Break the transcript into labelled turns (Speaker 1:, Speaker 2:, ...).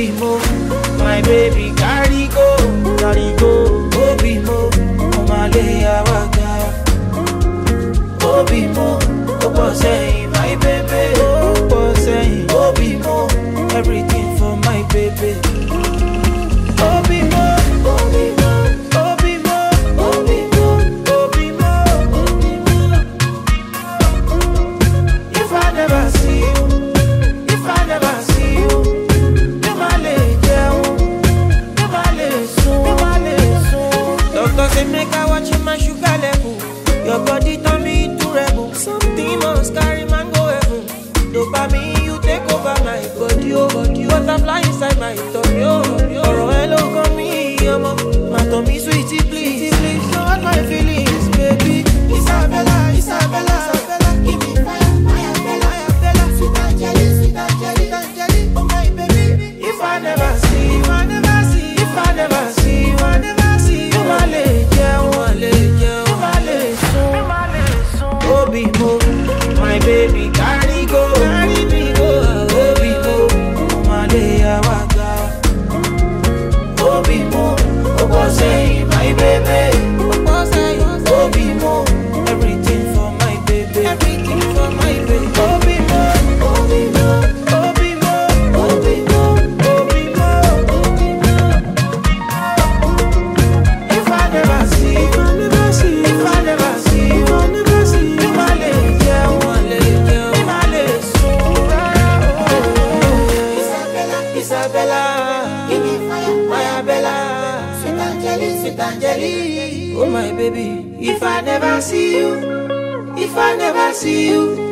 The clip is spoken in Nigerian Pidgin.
Speaker 1: Obi mo, my baby carry go, carry go. Obi mo, Omale awaga. Obi mo, Opo say my baby. Opo say Obi mo, everything for my baby. Obi mo, Obi mo, Obi mo, Obi mo, Obi mo, Obi mo. If I never see you, if I never see you, mi ma le jẹun, mi ma le sùn, mi ma le sùn. Doctor say make I watch my sugar level. Your body turn me into rebel. Something must carry man go heaven. Dopamine you take over my body, oh body. Butterfly inside my tummy, oh tummy, oh. Ọ̀rọ̀ ẹ ló kàn mí, ọmọ. Má tàn mí sweetie please, please. Don't hurt my feelings, baby. Isabella, Isabella, Isabella, give me fire, fire, Bella, fire, Bella. Sweet Angeli, sweet Angeli, sweet Angeli, oh my baby. If I never see, if I never see, if I never see, if I never see, you ma le jẹun, ma le jẹun, you ma le sùn, you ma le sùn. Obi mo, my baby carry go, carry me go. Obi mo, mo ma le awaga. Obi mo, opo say my baby. Opo say, Obi mo, everything for my baby. Everything for my baby. Obi mo, Obi mo, Obi mo, Obi mo, Obi mo, Obi mo. If I never see, if I never see, if I never see, if I never see, you ma le jẹun, ma le jẹun, you ma le sùn rárá. Isabella, Isabella, give me fire, fire, Bella. Sweet Angeli, sweet Angeli, oh my baby. If I never see you, if I never see you,